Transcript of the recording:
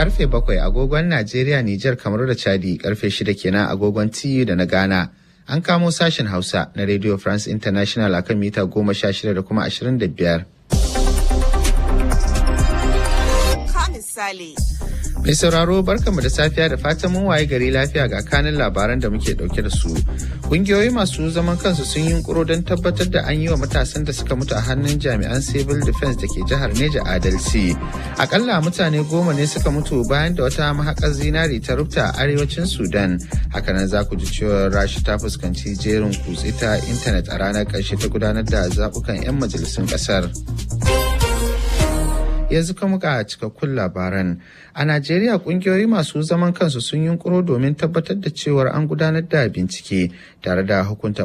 karfe bakwai agogon Najeriya, Nijar, kamar da Chadi karfe shida kenan agogon TU da na Ghana. An kamo sashen Hausa na Radio France International akan mita goma sha shida da kuma ashirin da biyar. misali. Mai sauraro barkanmu da safiya da fatan mun waye gari lafiya ga kanin labaran da muke dauke da su. Kungiyoyi masu zaman kansu sun yi kuro don tabbatar da an yi wa matasan da suka mutu a hannun jami'an civil defense da ke jihar Neja adalci. Akalla mutane goma ne suka mutu bayan da wata mahakar zinari ta rufta a arewacin Sudan. Hakanan za ku ji cewa Rashi ta fuskanci jerin kutse ta intanet a ranar ƙarshe ta gudanar da zaɓukan 'yan majalisun ƙasar. yanzu kuma ga cikakkun labaran a najeriya kungiyoyi masu zaman kansu sun yunkuro domin tabbatar da cewar an gudanar da bincike tare da hukunta